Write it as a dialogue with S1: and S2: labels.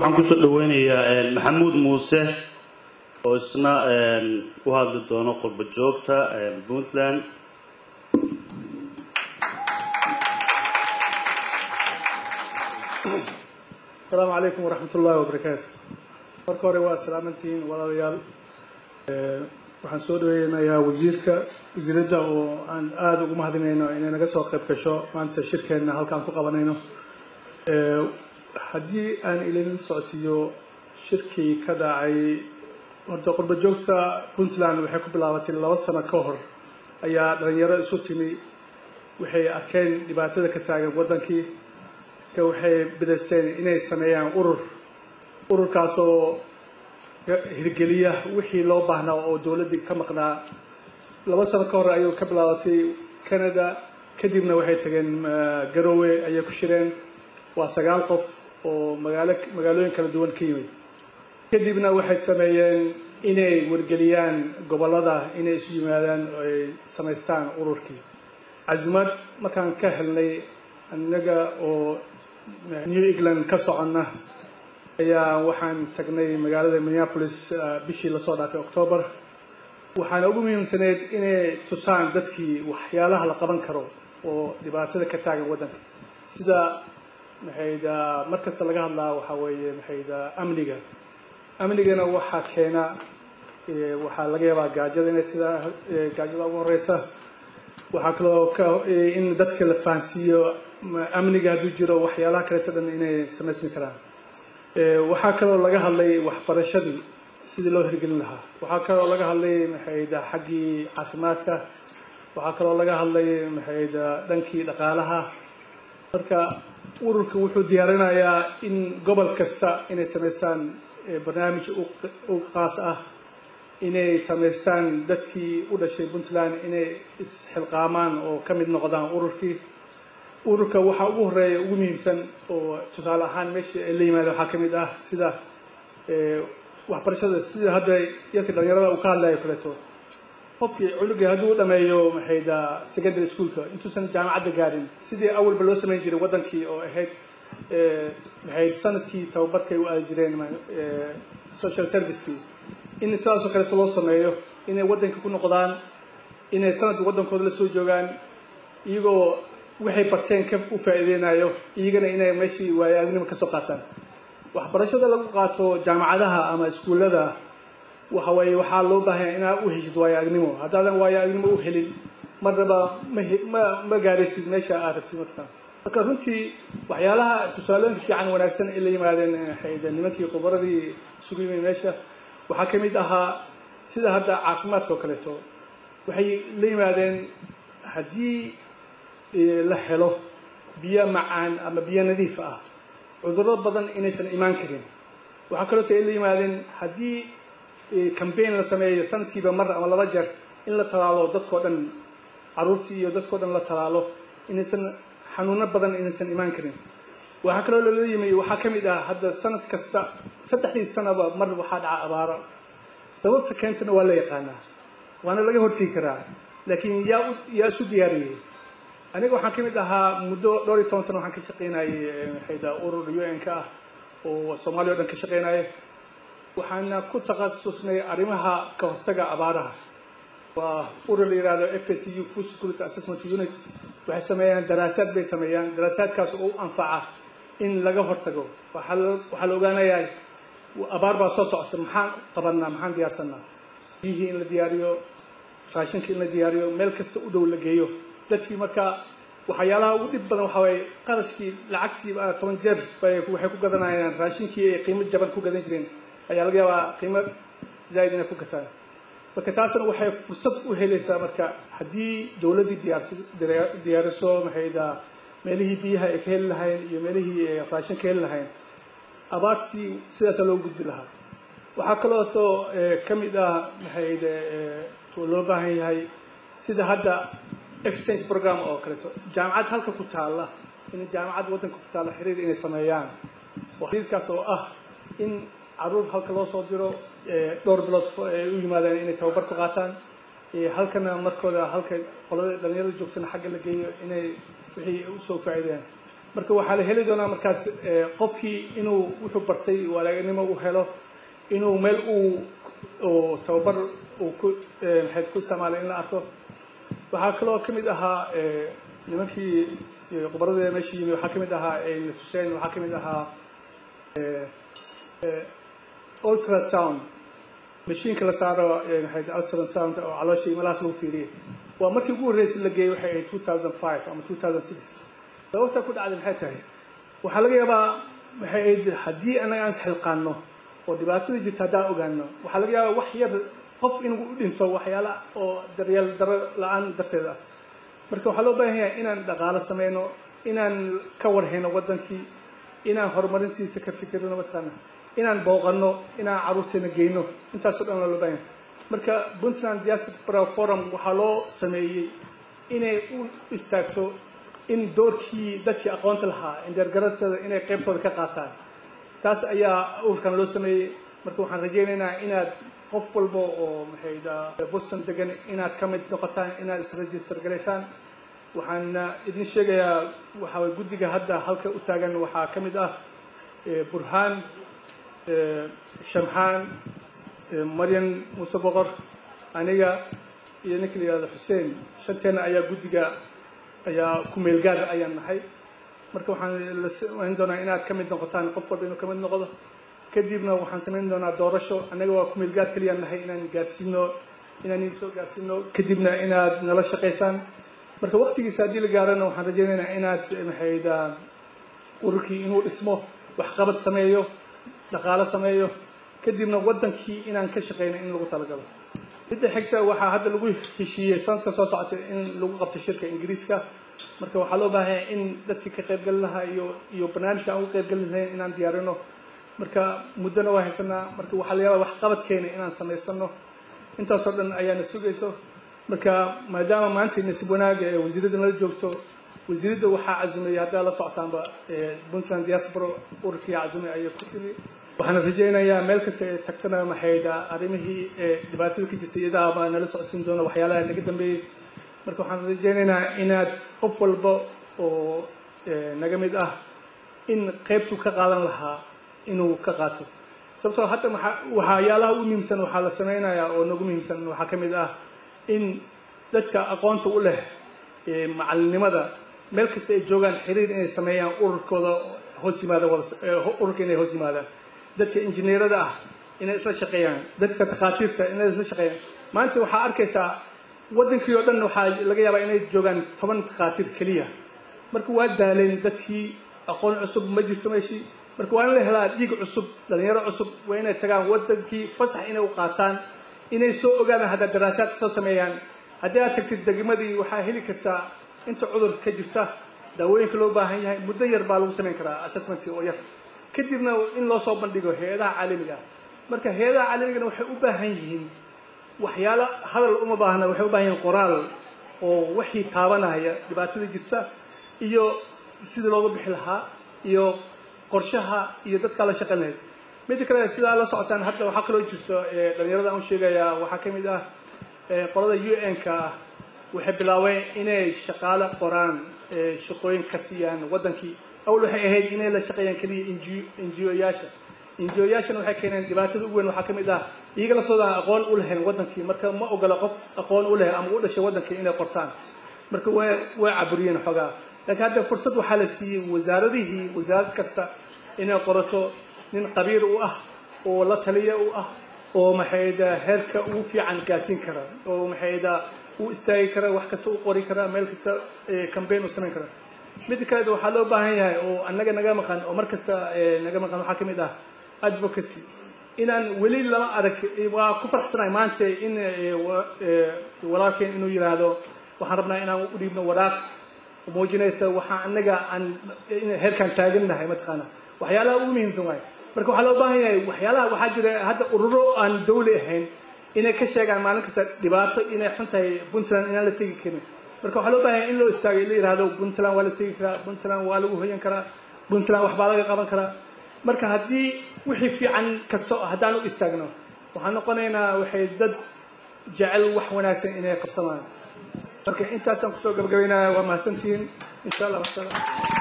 S1: waxaan kusoo dhaweynayaa maxamuud muuse oo isna u hadli doono qurba joogta puntland
S2: asalaamu calaykum waraxmat ullaahi wabarakaatu marka hore waa salaamantihiin walaalayaal waxaan soo dhaweynayaa wasiirka wasiiradda oo aan aada ugu mahadinayno inay naga soo qayb gasho maanta shirkeenna halkaan ku qabanayno haddii aan ilin socodsiiyo shirkii ka dhacay horta qurba joogta puntland waxay ku bilaabatay laba sano ka hor ayaa dhalinyaro isu timi waxay arkeen dhibaatada ka taagan waddankii ka waxay bidaysteen inay sameeyaan urur ururkaasoo hirgeliya wixii loo baahnaa oo dowladdii ka maqnaa laba sano ka hor ayuu ka bilaabatay canada kadibna waxay tageen garowe ayay ku shireen waa sagaal qof oo magaalo magaalooyin kala duwan ka yimid kadibna waxay sameeyeen inay wargeliyaan gobollada inay isu yimaadaan oo ay samaystaan ururkii casimaad markaan ka helnay annaga oo new england ka soconna ayaa waxaan tagnay magaalada minneapolis bishii lasoo dhaafay octoobar waxaana ugu muhiimsaneyd inay tusaan dadkii waxyaalaha la qaban karo oo dhibaatada ka taagan waddanka sida maxayda mar kasta laga hadlaa waxaa weeye maxayda amniga amnigana waxaa keena waxaa laga yaabaa gaajada inay sidaa gaajada ugu horeysa waxaa kaloo ka in dadka la fahansiiyo amniga hadduu jiro waxyaalaha kaleeto dhan inay samaysmi karaan waxaa kaloo laga hadlay waxbarashadii sidii loo hirgelin lahaa waxaa kaloo laga hadlay maxayda xaggii caafimaadka waxaa kaloo laga hadlay maxayda dhankii dhaqaalaha marka ururka wuxuu diyaarinayaa in gobol kasta inay samaystaan barnaamij u qaas ah inay samaystaan dadkii u dhashay puntland inay isxilqaamaan oo ka mid noqdaan ururkii ururka waxaa ugu horeeya ugu muhiimsan oo tusaale ahaan meeshii ay la yimaadeen waxaa ka mid ah sida waxbarashada sida hadda yarka dhalinyarada uu ka hadlayo kaleeto qofkii cunuga hadduu dhameeyo maxayda secondary schoolka intuusan jaamacadda gaarin sidii awalba loo samayn jiray waddankii oo ahayd maxay sanadkii tababarkay u aadi jireen social servicekii in sidaasoo kaleeto loo sameeyo inay waddanka ku noqdaan inay sanadka waddankooda la soo joogaan iyagoo waxay barteen ka u faa'iideynayo iyagana inay meeshii waayo aragnimo ka soo qaataan waxbarashada lagu qaato jaamacadaha ama iskuullada waxa weeye waxaa loo baahanya inaad u heshid waayo aragnimo haddaadan waayo aragnimo u helin marnaba ma ma gaaraysid meesha aad rabtid marka marka runtii waxyaalaha tusaalooyinka fiican wanaagsan ay la yimaadeen xayda nimankii khubaradii isugu yimid meesha waxaa ka mid ahaa sida hadda caafimaadka oo kaleeto waxay la yimaadeen haddii la helo biyo macaan ama biyo nadiif ah cudurro badan inaysan imaan karin waxaa kaleeto ay la yimaadeen haddii cambaign la sameeyo sanadkiiba mar ama laba jeer in la talaalo dadkao dhan caruurtii iyo dadkao dhan la talaalo inaysan xanuuno badan inaysan imaan karin waxaa kaloo lala yimi waxaa ka mid ah hadda sanad kasta saddexdii sanaba mar waxaa dhaca abaaro sababta keentana waa la yaqaanaa waana laga hortegi karaa laakiin yaa yaa isu diyaariyey aniga waxaan ka mid ahaa muddo dhowr iyo toban sana waxaan ka shaqaynayay maxayda urur u n ka ah oo soomaaliya o dhan ka shaqaynaya waxaana ku takhasusnay arrimaha ka hortaga abaaraha waa urur la yihahdo f s u food security assessment unit waxay sameeyaan daraasaad bay sameeyaan daraasaadkaas oo u anfaca in laga hortago waxaa la ogaanayaa abaar baa soo socota maxaan qabanaa maxaan diyaarsanaa biyihii in la diyaariyo raashinka in la diyaariyo meel kasta u dhow la geeyo dadkii marka waxyaalaha ugu dhib badan waxaa waye qarashkii lacagtii toban jeer bay waxay ku gadanayaan raashinkii ay qiimo jaban ku gadan jireen ayaa laga yaabaa qiimo zaaid inay ku gataan marka taasna waxay fursad u helaysaa marka haddii dowladdii diyaarsi diyaariso maxayda meelihii biyaha ay ka heli lahayn iyo meelihii raashin ka heli lahayn abaartii sidaasa loogu gudbi lahaa waxaa kalooto ka mid ah maxayde loo baahan yahay sida hadda exchange program oo kaleeto jaamacad halka ku taalla in jaamacad waddanka ku taalla xiriir inay sameeyaan xiriirkaas oo ah in caruur halka loo soo diro dhowr bilood ay u yimaadaan inay tababar ku qaataan halkana markooda halka qolada dhalinyarada joogtana xagga la geeyo inay wixii usoo faa'iideen marka waxaa la heli doonaa markaas qofkii inuu wuxuu bartay walaaganimo u helo inuu meel uu tababar uu ku maxayd ku isticmaalay in la arko waxaa kaloo ka mid ahaa nimankii khubarada meesha yimi waxaa ka mid ahaa natuseen waxaa ka mid ahaa ultrasound mashiinka la saaro maxayd ultrasound oo caloosha imalahaas lagu fiiriyay waa markii ugu horreysay la geeyey waxay ahayd two thousand five ama two thousand six sababta ku dhacday maxay tahay waxaa laga yaabaa waxay ahayd haddii annaga aan isxilqaano oo dhibaatada jirta haddaan ogaano waxaa laga yaabaa wax yar qof inuu u dhinto waxyaala oo daryeel daro la-aan darteed ah marka waxaa loo baahan yahay inaan dhaqaalo sameyno inaan ka warhayno waddankii inaan horumarintiisa ka fikirno mataqaana inaan booqano inaan carruurteena geyno intaasoo dhan loo baahan yahay marka puntland diaspora forum waxaa loo sameeyey inay u istaagto in doorkii dadkii aqoonta lahaa indeergarateeda inay qaybtooda ka qaataan taas ayaa urkan loo sameeyey marka waxaan rajaynaynaa inaad qof walba oo maxayda boston degan inaad ka mid noqotaan inaad isregister galaysaan waxaana idin sheegayaa waxaa way guddiga hadda halka u taagan waxaa ka mid ah burhaan shamxaan maryan muuse boqor aniga iyo ninka la yihahdo xuseen shanteena ayaa guddiga ayaa ku meelgaar ayaan nahay marka waxaan la samayn doonaa inaad ka mid noqotaan qof walba inuu ka mid noqdo kadibna waxaan samayn doonaa doorasho annaga waa ku meelgaar keliyaan nahay inaan gaarsiino inaan idin soo gaarsiino kadibna inaad nala shaqaysaan marka waktigiisa haddii la gaarana waxaan rajaynaynaa inaad maxayda ururkii inuu dhismo waxqabad sameeyo dhaqaalo sameeyo kadibna waddankii inaan ka shaqayno in lagu talagalo midda xigta waxaa hadda lagu heshiiyey sanadka soo socota in lagu qabto shirka ingiriiska marka waxaa loo baahanya in dadkii ka qaybgali lahaa iyo iyo barnaamijka aan uga qaybgali lahayn inaan diyaarino marka muddona waa haysanaa marka waxaa la yaabaa waxqabadkeena inaan samaysano intaasoo dhan ayaana sugayso marka maadaama maanta nasiib wanaaga ee wasiiradda nala joogto wasiiradda waxaa cazumay haddaa la socotaanba puntland diaspora ururkii cazumay ayay ku timi waxaana rajaynayaa meel kasta ee tagtana maxayda arrimihii ee dhibaatada ka jirtay iyadaaba nala socodsiin doona waxyaalaha naga dambeeyey marka waxaan rajaynaynaa inaad qof walba oo naga mid ah in qaybtuu ka qaadan lahaa inuu ka qaato sababtoo hadda waxyaalaha u muhiimsan waxaa la samaynayaa oo nagu muhiimsan waxaa ka mid ah in dadka aqoonta u leh macalinimada meel kasta ay joogaan xiriir inay sameeyaan ururkooda hoos yimaada ururka inay hoos yimaadaan dadka injineerada ah inay isla shaqeeyaan dadka takhaatiirta inay isla shaqeeyaan maanta waxaa arkaysaa waddankii oo dhan waxaa laga yaabaa inay joogaan toban takhaatiir keliya marka waa daaleen dadkii aqoon cusub ma jirto meeshii marka waa in la helaa dhiig cusub dhalinyaro cusub waa inay tagaan waddankii fasax inay u qaataan inay soo ogaadaan haddaa daraasaad soo sameeyaan haddii aad tagtid degmadii waxaa heli kartaa inta cudur ka jirta daawooyinka loo baahan yahay muddo yar baa lagu samayn karaa assessment oo yar kadibna in loo soo bandhigo hay-adaha caalamiga ah marka hay-adaha caalamigana waxay u baahan yihiin waxyaalo hadal uma baahna waxay u baahan yihiin qoraal oo wixii taabanaya dhibaatada jirta iyo sidii looga bixi lahaa iyo qorshaha iyo dadkaa la shaqayn lahayd midda kale sidaa la socotaan hadda waxaa kaloo jirto dhalinyarada aan sheegayaa waxaa ka mid ah qolada u n-ka ah waxay bilaabeen inay shaqaale qoraan shaqooyin ka siiyaan waddankii awal waxay ahayd inay la shaqeeyaan keliya injiyoyaasha injiyoyaashana waxay keeneen dhibaatada ugu weyn waxaa ka mid ah iyaga laftoodan aqoon u lahayn waddankii marka ma ogola qof aqoon u leh ama u dhashay waddankii inay qortaan marka wa waa caburiyeen xoogaa laakiin hadda fursad waxaa la siiyey wasaaradihii wasaarad kasta inay qorato nin qabiir u ah oo la taliya u ah oo maxayda heerka ugu fiican gaarsiin kara oo maxayda u istaagi kara wax kasta u qori kara meel kasta cambaign u samayn kara midda kaleed waxaa loo baahan yahay oo annaga naga maqan oo mar kasta naga maqan waxaa ka mid ah advocacy inaan weli lama arag waa ku farxsanahay maanta in walaalkeen inuu yidhaahdo waxaan rabnaa inaan u dhiibno waraaq muujinaysa waxaa annaga aan heerkaan taagannahay mataqaana waxyaalaha ugu muhiimsan waayo marka waxaa loo baahan yahay waxyaalaha waxaa jira hadda ururo aan dawli ahayn inay ka sheegaan maalin kasta dhibaato inay xun tahay puntland inaan la tegi karin marka waxaa loo baahan yahay in loo istaagay la yihahdo puntland waa la tegi karaa puntland waa lagu hoyan karaa puntland waxbaa laga qaban karaa marka haddii wixii fiican kasto haddaan u istaagno waxaan noqonaynaa waxay dad jecel wax wanaagsan inay qabsamaan marka intaasaan kusoo gabagabaynaya waa mahadsantihiin insha allah wasalaam